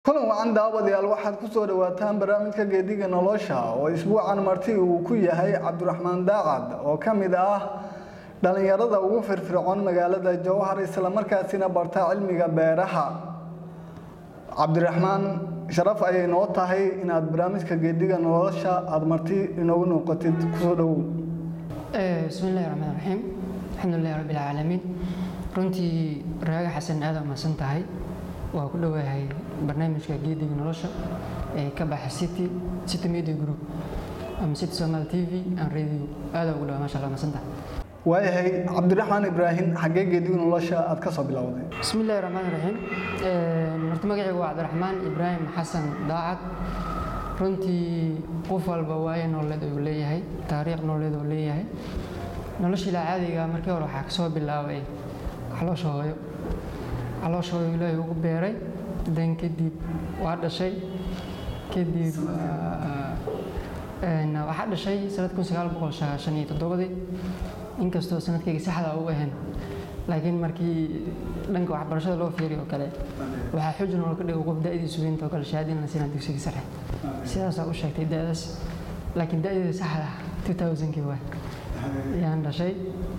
kulan wacan daawadayaal waxaad ku soo dhowaataan barnaamijka geediga nolosha oo isbuucan marti uu ku yahay cabdiraxmaan daacad oo ka mid ah dhallinyarada ugu firfircoon magaalada jowhar islamarkaasina barta cilmiga beeraha cabdiraxmaan sharaf ayay noo tahay inaad barnaamijka geediga nolosha aada marti inoogu noqotid kusoo dhowow bismillahi raxmaan raxiim alxamdulilahi rabbi alcaalamiin runtii raaga xasan aada umahadsan tahay waa ku dhowahay barnaamijka geediga nolosha ee ka baxa city city media group ama city somal t v and radio aada ugu dhawaa masha allah mahadsan tahay waayahay cabdiraxmaan ibraahim xaggee geediga nolosha aad ka soo bilowday bismillahi raxmaan raxiim horta magacaygu waa cabdiraxmaan ibraahim xasan daacad runtii qof walba waayo nololeed uu leeyahay taariikh nololeed uu leeyahay noloshiila caadiga markii hore waxaa kasoo bilaabay caloosha hooyo caloosha hooyo ilaahay ugu beeray dan kadib waa dhashay kadib waxaa dhashay sanad kun sagaal boqol sagaashan iyo toddobadii inkastoo sanadkayga saxda u ahayn laakiin markii dhanka waxbarashada loo fiiriy oo kale waxaa xuj nool ka dhigo qof da'diisu weynta oo kale shahaadina la siinaa dugsiga sare sidaasaa u sheegtay da'daas laakiin da'deeda saxda ah 2000kii waay ayaan dhashay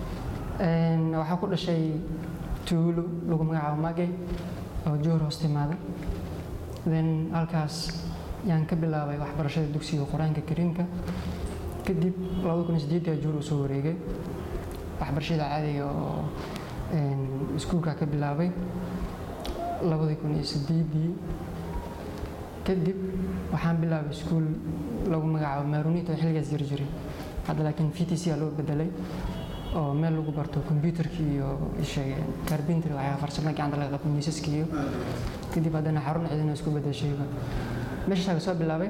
waxaa ku dhashay tuulo lagu magacaabo magay oo joor hoos timaada then halkaas yaan ka bilaabay waxbarashada dugsiga qur-aanka kariimka kadib labada kun iyo sideedii joor uu soo wareegay waxbarashada caadiga oo iskuulka ka bilaabay labadii kun iyo sideedii kadib waxaan bilaabay iskuul lagu magacaabo maarunita oo xilligaas jiri jiray hadda laakiin v t c aa loo bedelay oo meel lagu barto kombyuutarki iyo sheege carbintry waxyaa farsamada gacanta laga qabto miisaska iyo kadib haddana xarun cidina isku bedeshayba meeshaasaa kasoo bilaabay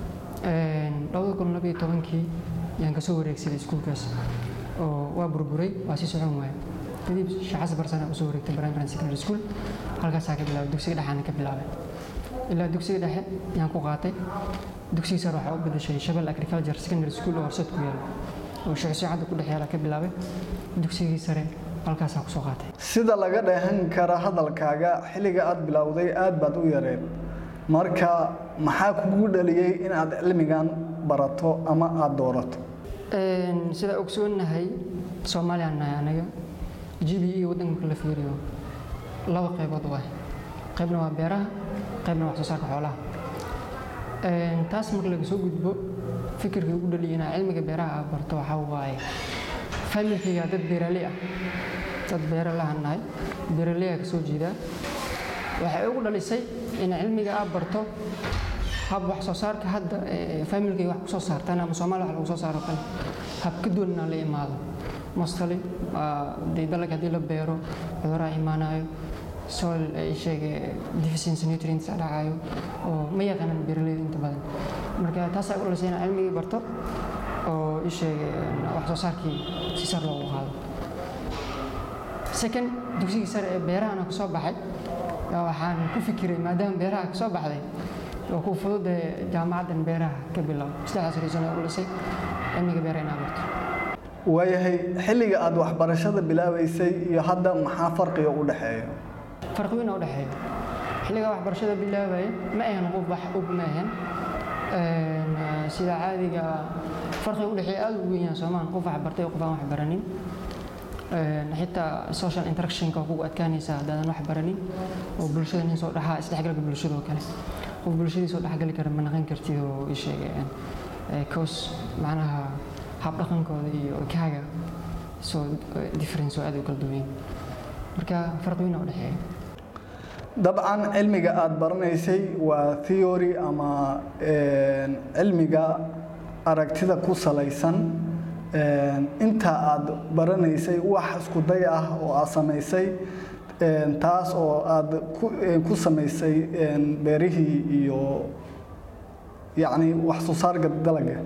labada kun labiyo tobankii yaan kasoo wareegsaday iskuulkaas oo waa burburay waa sii socon waaya kadib shaxas barsana usoo wareegtay primary secondary school halkaasaa ka bilaabay dugsiga dhexaana ka bilaabay ilaa dugsiga dhexe yaan ku qaatay dugsiga sare waxaa u bedeshay shabel agriculture secondary school oo horseed ku yaala oo shucsuucadda ku dhex yaala ka bilaabay dugsigii sare halkaasaa kusoo qaatay sida laga dheehan kara hadalkaaga xilliga aad bilowday aad baad u yareen marka maxaa kugu dhaliyey inaad cilmigan barato ama aada doorato sida ogsoonahay soomaaliya nahay anaga g b e waddanka marka la fiiriyo laba qaybood waay qaybna waa beeraha qaybna wax soo saarka xoolaha taas marka laga soo gudbo fikirkii ugu dhaliyay inaa cilmiga beeraha aad barto waxaa waaye familkayga dad beeraley ah dad beera lahan nahay beeraley aa kasoo jeedaa waxay ugu dhalisay in cilmiga aad barto hab wax soo saarka hadda familkayga wax kusoo saartaan ama soomaaliya wax lagu soo saaro kale hab ka duwan inaan la imaado mostly dee dalag haddii la beero cuduraha imaanayo soil ay sheege deficiency nutrients dhacayo oo ma yaqaanan beeraleyda inta badan marka taasaa u dhalisay inaan cilmigii barto oo i sheege wax soo saarkii si sar loogu qaado second dugsigii sare ee beerahana kasoo baxay waxaan ku fikiray maadaama beeraha kasoo baxday oo ku fududee jaamacaddan beeraha ka bilow saddexdaas reason u dhisay cilmiga beeraha inaa barto waayahay xilliga aad waxbarashada bilaabaysay iyo hadda maxaa farqiga u dhexeeya farqi weyn u dhexeeya xilliga waxbarashada bilaabaya ma ahan qof wax og ma ahan sida caadiga farqiga u dhexeeya aada u weyn yahay soomaan qof wax bartay qof aan wax baranin xitaa social interactionka kugu adkaanaysa haddaadan wax baranin oo bulshada nin soo dhaxaa isdhexgalka bulshada oo kale qof bulshadii soo dhexgali kara ma naqan kartid oo i sheegeen cos macnaha habdhaqankooda iyo kaaga soo difference oo aad u kala duwan marka farqi weyn u dhexeeya dabcan cilmiga aada baranaysay waa theory ama cilmiga aragtida ku salaysan inta aada baranaysay wax isku day ah oo aad samaysay taas oo aada ku samaysay beerihii iyo yacni wax soo saarka dalaga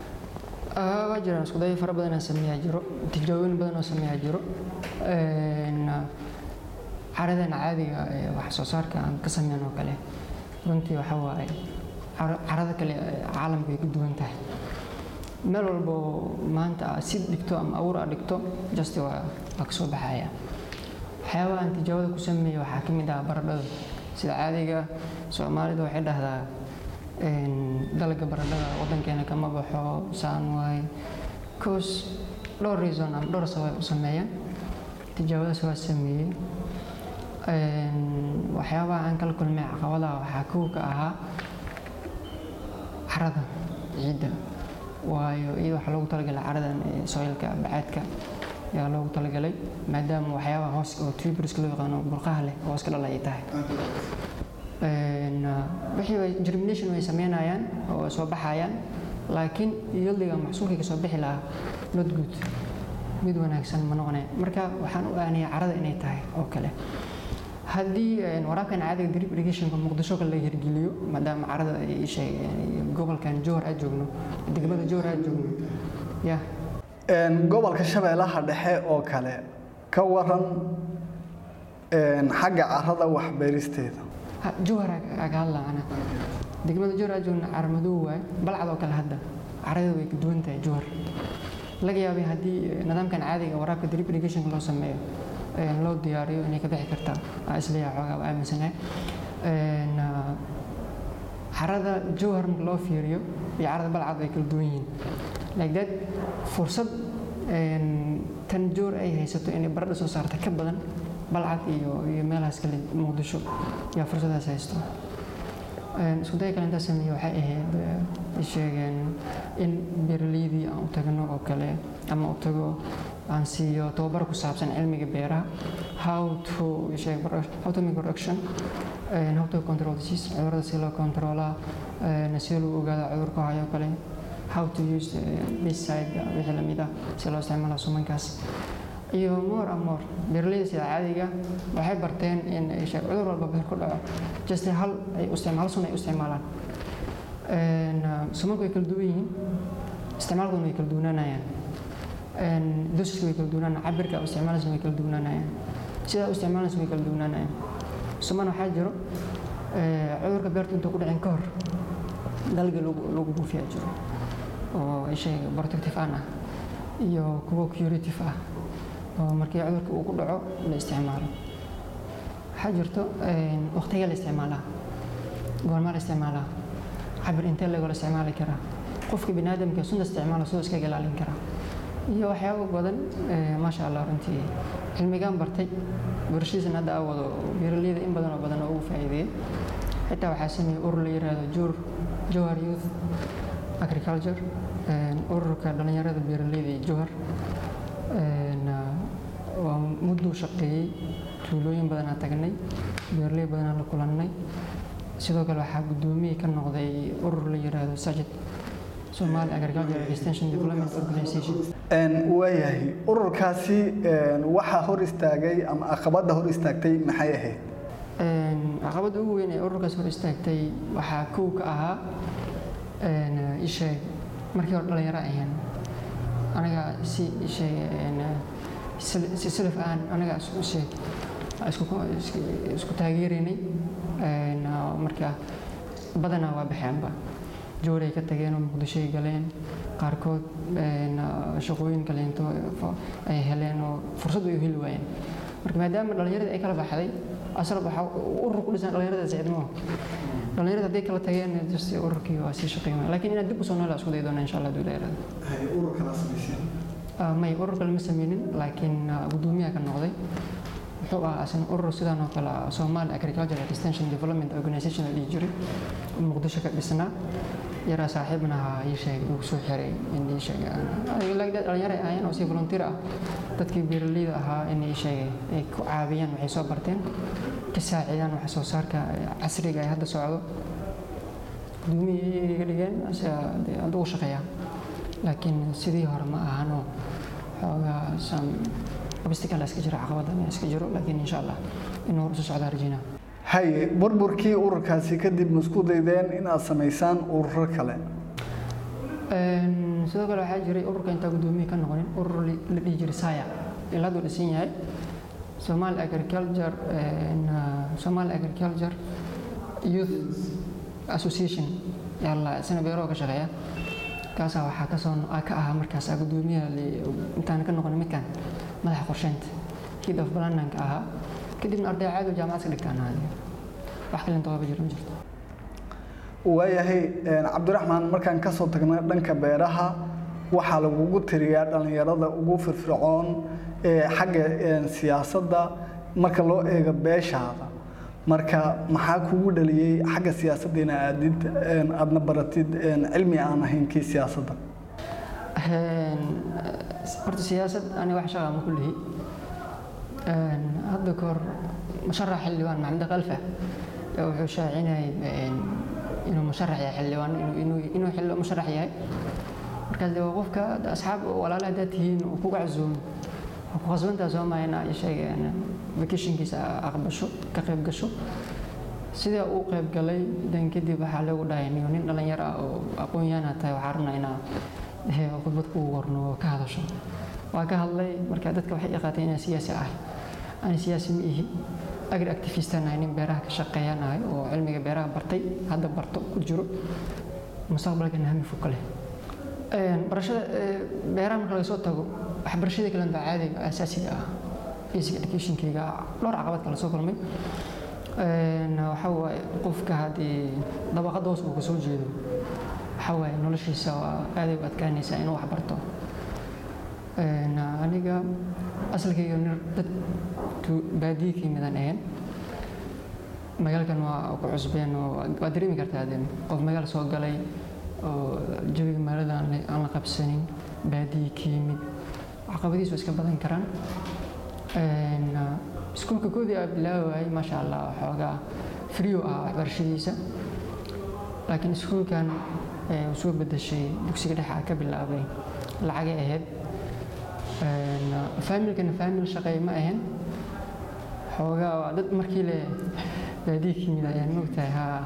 waa jiraan isku dayo fara badan oo sameeyaa jiro tijaabooyin badan oo sameeyaa jiro caradan caadiga ee wax soo saarka aan ka sameyn oo kale runtii waxa waaye carada kale caalamka ay ku duwan tahay meel walba oo maanta aad si dhigto ama abuur aad dhigto just waa waa ka soo baxaya waxyaabaha aan tijaabada ku sameeya waxaa ka mid ah baradhada sida caadiga soomaalidu waxay dhahdaa dalga baradhada wadankeena kama baxo saan waay cos dhowr reason ama dhowr sabab u sameeyaan tijaabadaas waa sameeyey waxyaabaha aan kala kulmay caqabadaha waxaa kow ka ahaa carada ciidda waayo iyada waxaa loogu talagalay caradan soilka bacaadka ayaa loogu talagalay maadaama waxyaabaha hoos oo tuberska loo yaqaano burqaha leh hoos ka dhala ay tahay wixii germination way sameynayaan oo soo baxayaan laakiin yildiga maxsuulkii ka soo bixi lahaa not good mid wanaagsan ma noqonaya marka waxaan u aanaya carada inay tahay oo kale haddii waraabkan caadiga drip irrigationka muqdisho kale laga hirgeliyo maadaama carada ay sheegeen gobolkan jowhar aad joogno degmada jowhar aad joogno ya gobolka shabeellaha dhexe oo kale ka waran xagga carada waxbeeristeeda jowhar aga hadla ana degmada jowhar aad joogno cara madow waay balcad oo kale hadda caradeeda way ka duwan tahay jowhar laga yaabay haddii nidaamkan caadiga waraabka drip irrigationka loo sameeyo loo diyaariyo inay ka bixi kartaa aa isleeyaha xoogaa waa aaminsanahay carada jowhar marka loo fiiriyo iyo carada balcad way kala duwan yihiin like that fursad tan joor ay haysato inay baradha soo saarta ka badan balcad iyo iyo meelahaas kale muqdisho yaa fursadaas haysto isku daya kale intaa sameeye waxay ahayd sheegeen in beeraleydii aan u tagno oo kale ama u tago aan siiyo tababar ku saabsan cilmiga beeraha how to sheeg how to make production and how to control disease cudurrada si loo controlaa sida lagu ogaada cudurka hayo kale how to use pesticide wixii lamid ah si loo isticmaala sumankaas iyo more and more beeraleyda sida caadiga waxay barteen in sheeg cudur walba beer ku dhaco just hal ay isticmaal sun ay u isticmaalaan sumanku way kala duwan yihiin isticmaalkooda way kala duwanaanayaan dosiska way kala duwanaanayaan cabirka u isticmaalaysa way kala duwanaanayaan sidaa u isticmaalaysa way kala duwanaanayaan suman waxaa jiro cudurka beerta intuu ku dhicin ka hor dalga lagu buufiyaa jiro oo isheeg protective aan ah iyo kuwo curative ah oo markii cudurka uu ku dhaco la isticmaalo waxaa jirto waqtiga la isticmaalaa goormaa la isticmaalaa cabir intee lagoo la isticmaali karaa qofka biniaadamka sunta isticmaala soo iskaga ilaalin karaa iyo waxyaabo badan maasha allah runtii cilmigaan bartay barashadiisana hadda aa wado beeraleyda in badan oo badan oo ugu faa'iideeyey xitaa waxaa sameeyey urur la yiraahdo jur jowhar youth agriculture ururka dhallinyarada beeraleyda iyo jowhar waa mudduu shaqeeyey tuulooyin badanaa tagnay beeraley badanaa la kulannay sidoo kale waxaa guddoomiye ka noqday urur la yiraahdo sajid Somali Agricultural Extension Development Organization waayahay ururkaasi waxaa hor istaagay ama caqabadda hor istaagtay maxay ahayd caqabadda ugu weyn ee ururkaas hor istaagtay waxaa kow ka ahaa isheeg markii hore dhalinyaro ahayn anaga si isheeg si silif aan anaga isheeg isku taageeraynay marka badanaa waa baxeenba jooray ka tageen oo muqdishoy galeen qaarkood shaqooyin kaleento ay heleen oo fursad ay u heli waayeen marka maadaama dhallinyaradii ay kala baxday asal waxaa urur ku dhisan dhallinyarada sicdmo dhallinyarada hadday kala tageen just ururkii waa sii shaqeyn waaya laakiin inaad dib usoo noolaa isku day doona insha allah haduu dheeraado may urur kale ma sameynin laakiin guddoomiyaha ka noqday wuxuu ahaa asna urur sidaan oo kale ah Somali Agricultural Extension Development Organization la dhihi jiray oo muqdisho ka dhisnaa yaraa saaxiibna ahaa ii sheegay uu soo xiray in ii sheegay dhalinyaro ay ahaayeen oo si volunteer ah dadkii beeraleyda ahaa in ii sheegay ay ku caawiyaan waxay soo barteen ka saacidaan wax soo saarka casriga ee hadda socdo gudoomiyay iga dhigeen hadda uu shaqeeyaa laakiin sidii hore ma ahanoo xoogaa sam obstacle iska jira caqabada iska jiro laakiin insha allah inuu hor usoo socdaa rajaynaa haye burburkii ururkaasi kadib ma isku daydeen inaad samaysaan ururo kale sidoo kale waxaa jiray ururka intaa guddoomiye ka noqonin urur la dhihi jiray saya ilaa hadduu dhisan yahay Somali Agriculture Somali Agriculture Youth Association yalla isna beero ka shaqeeya kaasaa waxaa ka soo ka ahaa markaas guddoomiyaha intaan ka noqon midkan madaxa qorsheynta head of planning ahaa kadibna arday caadi jaamacad ka dhigtaan ahayd wax kale inta qaba jiro ma jirto waayahay cabdiraxmaan markaan kasoo tagna dhanka beeraha waxaa lagugu tiriyaa dhallinyarada ugu firfircoon ee xagga siyaasadda marka loo eego beeshaada marka maxaa kugu dhaliyey xagga siyaasadda ina aadid aadna baratid cilmi aan ahayn kii siyaasadda horta siyaasad aniga wax shaqa ma ku lihi hadda kahor musharax xildhibaan maxamed kalfa wuxuu shaacinayay inuu musharax yahay xildhibaan inuu xilli musharax yahay markaas de qofka asxaab walaala haddaad tihiin uu kuga casuumo ku khasbantaa soo maha inaa sheegeen vacationkiisa aqbasho ka qayb gasho sidaa uu qayb galay dan kadib waxaa loogu dhahay niyo nin dhalinyaro ah oo aqoon-yahanaa tahay waxaa rabnaa inaa khudbad kugu qorno oo ka hadasho waa ka hadlay marka dadka waxay yaqaatay inaan siyaasi ahay ani siyaasi ma ihi agri activistan ahay nin beeraha ka shaqeeyaan ahay oo cilmiga beeraha bartay hadda barto ku jiro mustaqbalkana hami fog ka leh barashada beeraha marka laga soo tago waxbarashadii kale baa caadiga asaasiga ah basic educationkayga dhowr caqabad kala soo kulmay waxa waaye qofka haddii dabaqada hoos uu ka soo jeedo waxa waaye noloshiisa waa aaday u adkaanaysaa inuu wax barto aniga asalkayga dad baadiye ka yimidaan ahayn magaalkan waa ku cusbeen oo waa dareemi kartaa de qof magaal soo galay oo jawiga magaalada aan la qabsanin baadiye ka yimid caqabadiisu iska badan karaan iskuulka koodii aa bilaabi waayey maasha allah waxoogaa frio ah waxbarashadiisa laakiin iskuulkan uu soo bedeshay dugsiga dhexe aa ka bilaabay lacagay ahayd faamilkana faamil shaqeey ma ahayn xoogaa waa dad markii le baadiye ka yimid ayaan mogtahay haa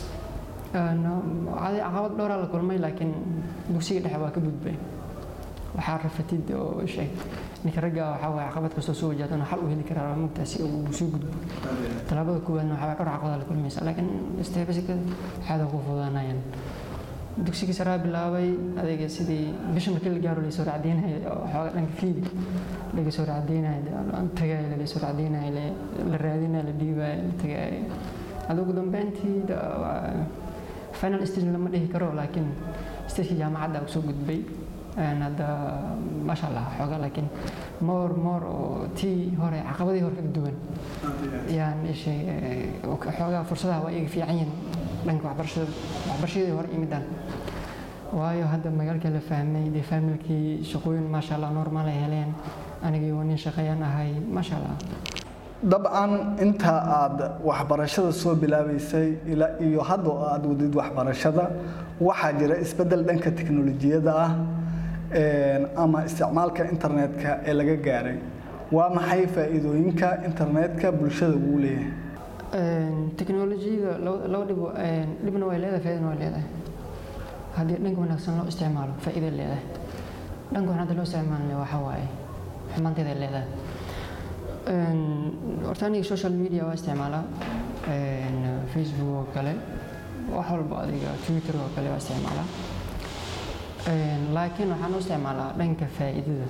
caqabad dhowraa la kulmay laakiin dugsiga dhexe waa ka gudbay waxaa rafatid oo sheeg ninka ragga waxaa waaye caqabad kastoo soo wajahdana xal u heli karaa waa mogtahay si uu soo gudbo talaabada koowaadna waxaa dhowr caqabada la kulmaysa laakiin stebasika waxaada ku fudaanayaan dugsigii saraa bilaabay adayga sidii bisha markii la gaaro laysoo racdeynaya waxooga dhanka fiidi laga soo racdeynaya tagaaya lagasoo racdeynaya la raadinaya la dhiibaya la tagaaya hada ugu dambeyntii final stage lama dhihi karo laakiin stagekii jaamacadda uu soo gudbay hadda maasha allah xooga laakiin moor moor oo tii hore caqabadii hore ka duwan yaan ishay xoogaa fursadaha waa iga fiican yihin dhanka waxbarashada waxbarashadii hore imidaan waayo hadda magaalka la fahmay dee faamilkii shaqooyin maasha allah normaal ay heleen anigii waa nin shaqeeyaan ahay maasha allah dabcan inta aad waxbarashada soo bilaabaysay ilaa iyo hadda oo aad wadid waxbarashada waxaa jira isbeddel dhanka teknolojiyadda ah ama isticmaalka internetka ee laga gaaray waa maxay faa'iidooyinka internetka bulshada uu leeyahay teknolojiyada laba dhib dhibna way leedahay faaidana way leedahay haddii dhanka wanaagsan loo isticmaalo faa'iiday leedahay dhanka wanaagsan loo isticmaalna waxaa waaye xumaanteeday leedahay horta aniga social media waa isticmaalaa facebook oo kale wax walba adiga twitter oo kale waa isticmaalaa laakiin waxaan u isticmaalaa dhanka faa'iidada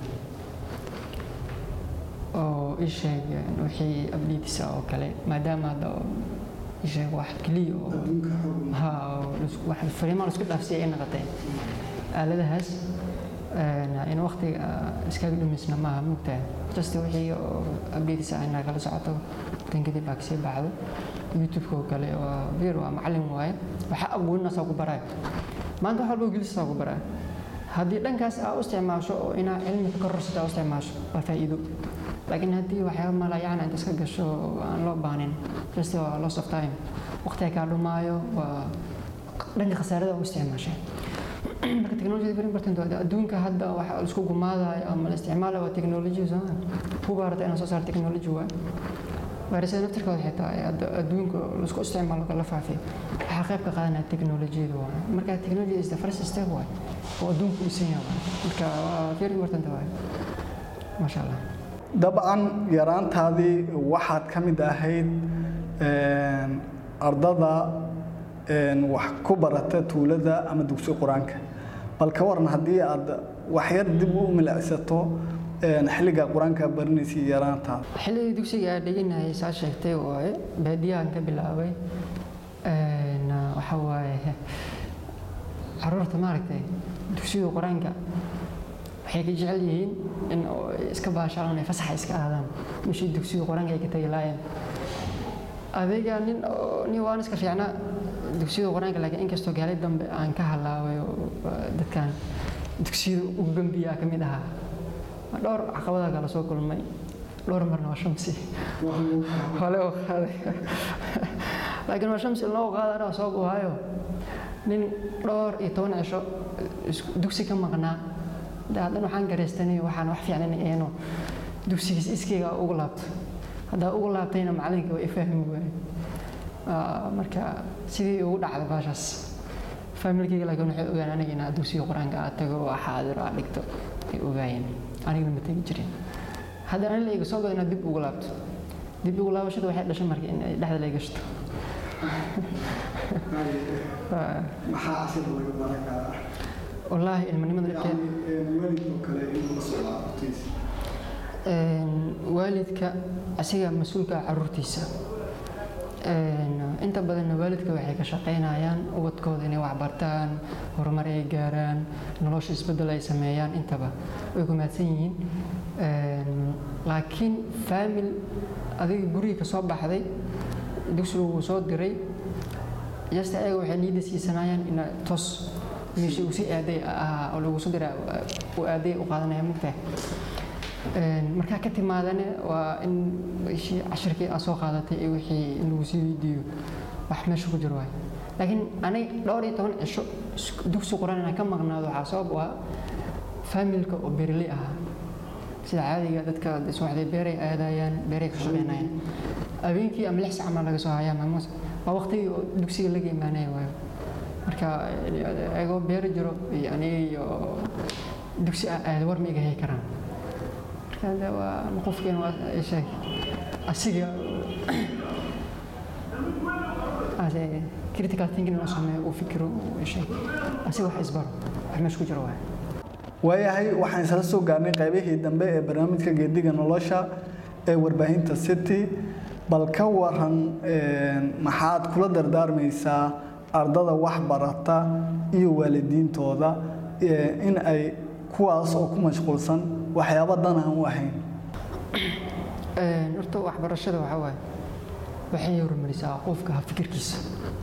oo isheeg wixii updatesa oo kale maadaama hadda isheeg wax keliya oo ha wax fariimaa laisku dhaafsiya ay noqotay aaladahaas in waqtiga iskaga dhumisna maaha mugtahay just wixii oo updatesa inaa kala socoto tan kadib aa kasii baxdo youtube-ka oo kale waa bir waa macallin waaye waxa aqooninaasaa ku baraayo maanta wax walba gelisasaa ku baraayo haddii dhankaas aa u isticmaasho oo inaa cilmi ka kororsato aa u isticmaasho waa faa'iido laakiin haddii waxyaaba malayacna inta iska gasho aan loo baanin just waa loss of time waqtiga kaa dhumaayo waa dhanka khasaarada u isticmaashay marka technology very important waa adduunka hadda waxa la isku gumaadayo ama la isticmaalayo waa technology soomaa kuba harata inaan soo saaro technology waay vayrasada naftirkooda xitaa adduunka la isku isticmaalo kala faafiyo waxaa qayb ka qaadanaya technologiyada waay marka technology is the first step waay oo adduunka u dhisan yahay marka waa very important waay maasha allah dabcan yaraantaadii waxaad ka mid ahayd ardada wax ku barata tuulada ama dugsi qur-aanka bal ka waran haddii aad waxyar dib u milicsato xilliga qur-aanka baranaysay yaraanta xilligii dugsiga aan dhiganayay saa sheegtay waaye baadiyahan ka bilaabay waxa waaye caruurta maaragtay dugsiga qur-aanka waxay ka jecel yihiin in iska baashaalaan ay fasaxa iska aadaan meeshii dugsiga qur-aanka ay ka tagi laayeen adiga nin nin waan iska fiicnaa dugsiga qur-aanka laakiin inkastoo gaalay dambe aan ka halaabay dadkan dugsiyada ugu gambiyaa ka mid ahaa dhowr caqabada kala soo kulmay dhowr marna waa shamsi hole oo qaaday laakiin waa shamsi loo qaada anaa soo guhaayo nin dhowr iyo toban cisho dugsi ka maqnaa haddana waxaan garaystanay waxaan wax fiicnan eeno dugsigiis iskayga ugu laabto haddaa ugu laabtayna macalinka waa i fahmi waaye marka sidii ugu dhacday baashaas faamilkayga laakiin waxay ogaan aniga inaa dugsiga qur-aanka aad tago oo xaadir aad dhigto ay ogaayeen anigana ma tegi jirin haddana ani la iga soo gado inaad dib ugu laabto dib ugu laabashada waxay dhashay marka in ay dhexda la gashto maxaa cashir laga baran karaa wallaahi ilmanimada dhibkeed waalidkoo kale inuu la socdaa hortiisa waalidka asiga mas-uulka ah caruurtiisa inta badanna waalidka waxay ka shaqaynayaan ubadkooda inay waxbartaan horumar ay gaaraan nolosha isbeddel ay sameeyaan intaba way ku mahadsan yihiin laakiin faamil adiga guriga ka soo baxday dugsigu wuu soo diray jasta ayaga waxay niyadda siisanayaan ina toos meeshii uu si aaday ahaa oo lagu soo diraa uu aaday u qaadanaya mugtahay markaa ka timaadane waa in wixii cashirkii aad soo qaadatay iyo wixii in lagu sii weydiiyo wax meesha ku jiro waay laakiin aniga dhowr iyo toban cisho dugsi quraan inaan ka maqnaado waxaa sabab u ah faamilka oo beerley ahaa sida caadiga dadka subaxdii beeray aadayaan beeray ka shaqaynayaan habeenkii ama lix sac ma laga soo hayaa maamuus waa waqtigii oo dugsiga laga imaanaya waayo marka ayagoo beeri jiro iyo aniga iyo dugsi aad war ma iga hay karaan marka waa qofkeena waa sheeg asiga critical thinking inuu sameeyo uu fikiro sheeg asiga wax isbaro wax meesha ku jiro waay waayahay waxaan isla soo gaarnay qaybihii dambe ee barnaamijka geediga nolosha ee warbaahinta city bal ka waran maxaad kula dardaarmaysaa ardada wax barata iyo waalidiintooda in ay kuwaas oo ku mashquulsan waxyaabo dan aan u ahayn horta waxbarashada waxaa waaye waxay horumarisaa qofka fikirkiisa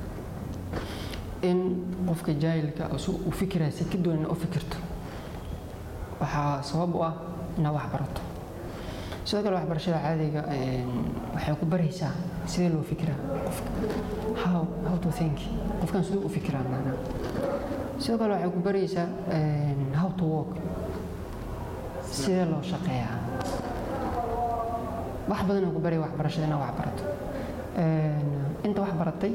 in qofka jaahilka uu fikiraya si ka duwan u fikirto waxaa sabab u ah inaad wax barato sidoo kale waxbarashada caadiga waxay ku baraysaa sidee loo fikiraa qofka how how to think qofkan siduu u fikiraa maanaa sidoo kale waxay ku baraysaa how to work sidee loo shaqeeyaa wax badan oo ku baraya waxbarashada inaad wax barato inta wax baratay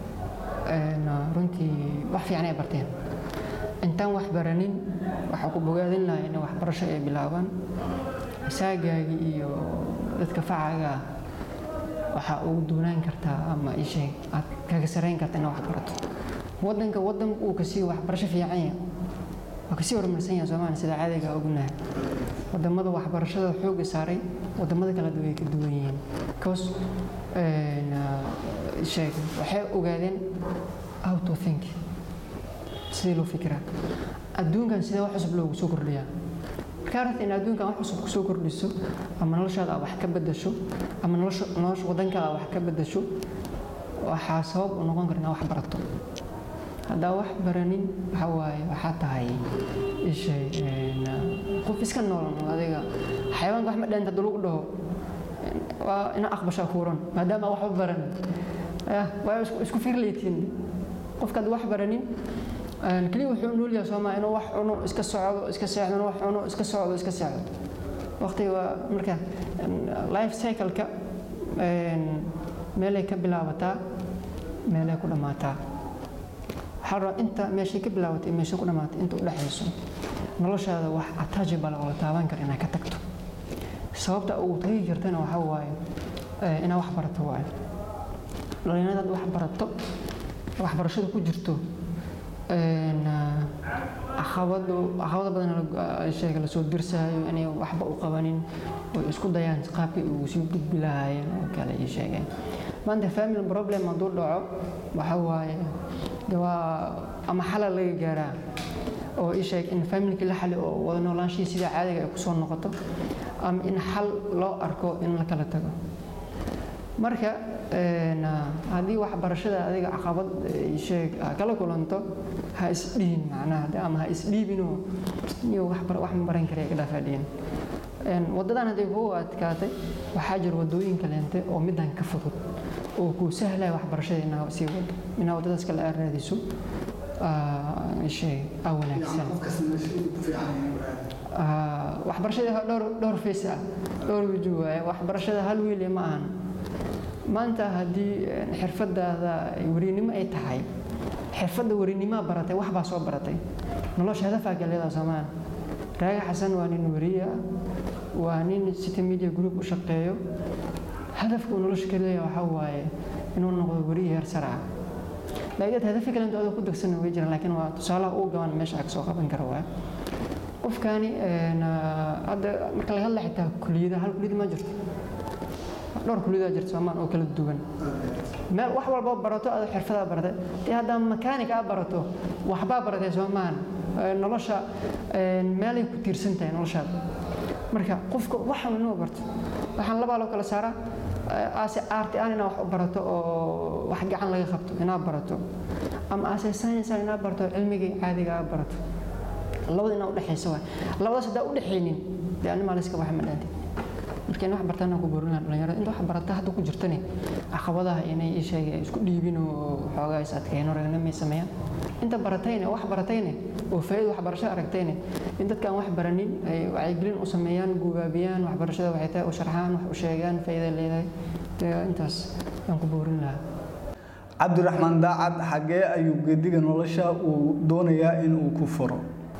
runtii wax fiican ay barteen intaan wax baranin waxaa ku bogaadin lahaa inay waxbarasho ay bilaabaan saagaagii iyo dadka facaaga ah waxaa ugu duunaan kartaa ama isheeg aad kaga sarayn karta inaad wax barato wadanka wadanku uu kasii waxbarasho fiican yahay waa kasii horumarsan yahay soomaaliya sida caadiga ognahay wadamada waxbarashada xooga saaray wadamada kale way ka duwan yihiin because sheeg waxay ogaadeen how to think sidee loo fikiraa adduunkan sidee wax cusub loogu soo kordhiyaa markaa rabta in adduunkan wax cusub kusoo kordhiso ama noloshaada aad wax ka bedasho ama nolosha nolosha wadankaada aad wax ka bedasho waxaa sabab u noqon kara inaad wax barato haddaa wax baranin waxa waaye waxaa tahay ishay qof iska nool adiga xayawaanka wax ma dheenta hadii lagu dhaho waa ina aqbashaa kuuran maadaama waxba baranin waa isku firlaytiin qofkaad wax baranin keliya wuxuu nool yahay soomaa inuu wax cuno iska socdo iska seexdo inuu wax cuno iska socdo iska seexdo waqtiga waa marka life cycle-ka meelay ka bilaabataa meelay ku dhammaataa waxaa rabaa inta meeshay ka bilaabatay meeshay ku dhammaatay inta u dhexayso noloshaada wax attachable oo la taaban kara inaad ka tagto sababta ugu tagi kartana waxaa waaye inaad wax barato waaye dhalinyarada wax barato waxbarashada ku jirto caqabado caqabado badan sheega lasoo dirsayo inay waxba u qabanin oo isku dayaan qaabkii ugu sii gudbi lahaayeen oo kale ii sheegeen maanta family problem hadduu dhaco waxa waaye de waa ama xalal laga gaaraa oo ii sheeg in familkii la xali oo wada noolaanshihii sida caadiga ay kusoo noqoto ama in xal loo arko in la kala tago marka haddii waxbarashada adiga caqabad sheeg kala kulanto ha isdhihin macnaha ama ha isdhiibinoo iyo wax ma baran kara ka dhaafadhiin wadadan hadday kugu adkaatay waxaa jira wadooyin kaleente oo midan ka fudud oo kuu sahlaya waxbarashada inaa sii wado inaa wadadaas kale aad raadiso sheeg aa wanaagsan waxbarashada dhowr dhowr face ah dhowr wujuh waaye waxbarashada hal wiil ma ahan maanta haddii xirfadaada werinimo ay tahay xirfadda werinimaa baratay wax baa soo baratay nolosha hadafaa galeeda soomaan raaga xasan waa nin weriya waa nin city media group u shaqeeyo hadafka uu nolosha ka leeyahay waxaa waaye inuu noqdo weriya heer sare ah laakiin hadafi kale inta ku dagsan way jiraan laakiin waa tusaalaha ugu gaban meesha ag soo qaban kara waa qofkani hadda marka laga hadla xitaa kuliyada hal kuliyad ma jirto dhowr kuliyada jirta soomaan oo kala duwan meel wax walba barato aad xirfadaa baratay dee haddaa makaanik aa barato waxbaa baratay soomaan nolosha meelay ku tiirsan tahay noloshaada marka qofka waxan inuu barto waxaan labaa loo kala saaraa aase aarti aan inaa wax u barato oo wax gacan laga qabto inaa barato ama aase science inaa barato cilmigii caadiga aa barato labada inaa udhexaysa waay labadaas haddaa udhexaynin dee animaa layska waxa ma dhaantid marka in wax bartaan ku boorinaa dhalinyarada inta wax barata hadda ku jirtani caqabadaha inay ii sheegay isku dhiibin oo xoogaa is adkeeyno ragnimay sameeyaan inta baratayne wax baratayne oo faa'iido waxbarasho aragtayne in dadka aan wax baranin ay wacyigelin u sameeyaan guubaabiyaan waxbarashada waxay tahay u sharxaan wax u sheegaan faa'iida leedahay intaas aan ku boorin lahaa cabdiraxmaan daacad xaggee ayuu geediga nolosha uu doonayaa in uu ku furo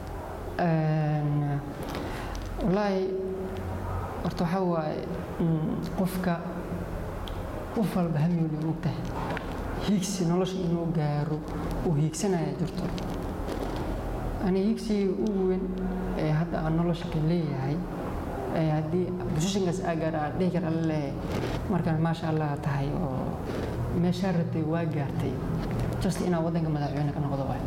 wallaahi horta waxaa waaye qofka qof walba hamiyoli ogtahay hiigsi nolosha inuu gaaro uu hiigsanaya jirto ani hiigsigii ugu weyn ee hadda aan nolosha ka leeyahay ee haddii positionkaas aa gaara aan dhihi kara alla leeyahay markaan maasha allah tahay oo meeshaa rabtay waa gaartay just inaa waddanka madaxweyne ka noqdo waay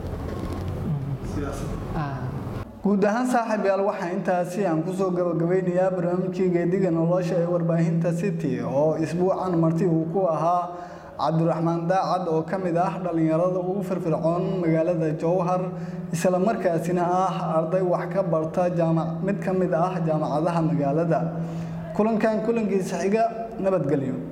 guud ahaan saaxiib yaal waxaa intaasi aan kusoo gabagabeynayaa barnaamijkii geediga nolosha ee warbaahinta city oo isbuucan marti uu ku ahaa cabdiraxmaan daacad oo ka mid ah dhallinyarada ugu firfircoon magaalada jowhar isla markaasina ah arday wax ka barta jaamac mid ka mid ah jaamacadaha magaalada kulankan kulankiisa xiga nabadgelyo